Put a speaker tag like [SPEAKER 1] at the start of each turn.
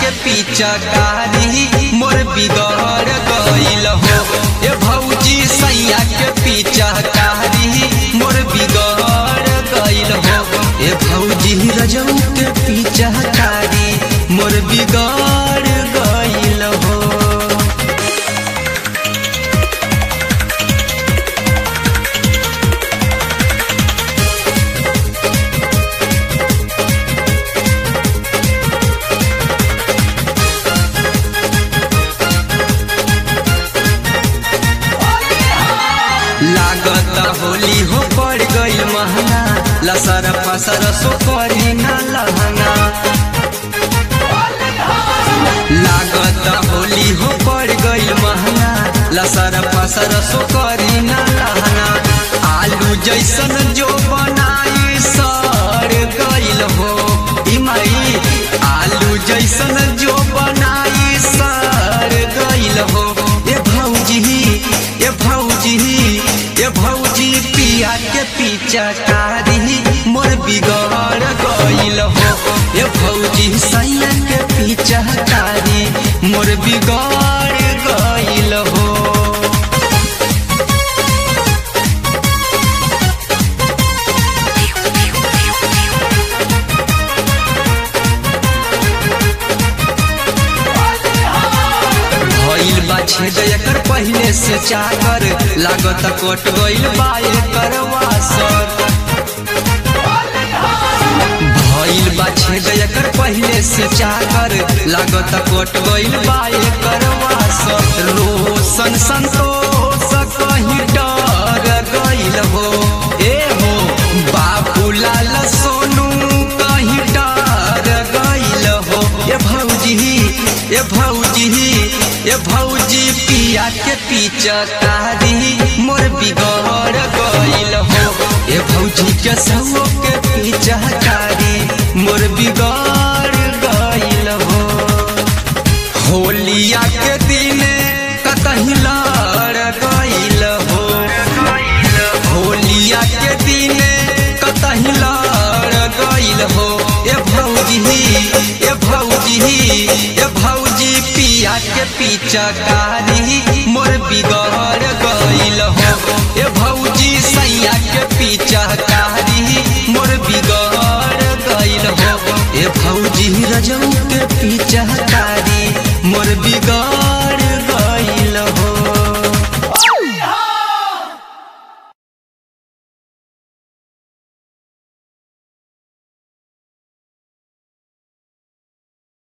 [SPEAKER 1] के पिचकारी मोर बिगड़ गइल हो ए भौजी सैया के पिचकारी मोर बिगड़ गइल हो ए भौजी रजऊ के पिचकारी मोर बिगड़ गइल हो लागत होली हो पड़ गइल महंगा लसर फसर सो करी ना लहंगा लागत होली हो पड़ गइल महंगा लसर फसर सो करी ना लहंगा आलू जैसन जो बनाई सर गइल हो ई माई आलू जैसन जो बनाई सर गइल हो ए भौजी ए भौजी ए भौजी पिया के पिचकारी मोर बिगड़ गइल हो ए भौजी सैया के पिचकारी मोर बिगड़ गइल हो भइल बा छेद एकर पहिले से चाकर लागत कट गइल बा एकर वासर भइल बा छेद एकर पहिले से चाकर लागत कट गइल बा एकर वासर रोशन संतोष कहीं डर गइल हो ए हो बाबूलाल सोनू कहीं डर गइल हो ए भौजी ए भौजी ए भौजी पिया के पिचकारी मोर बिगड़ गइल हो ए भौजी के सौ के पिचकारी मोर बिगड़ गइल हो होलिया के दिने कतही लड़ गइल हो होलिया के दिने कतही लड़ गइल हो ए भौजी ए भौजी ए भौजी पिया के पिचकारी मोर बिगड़ गइल हो ए भौजी सैया के पिचकारी मोर बिगड़ गइल हो ए भौजी रजऊ के पिचकारी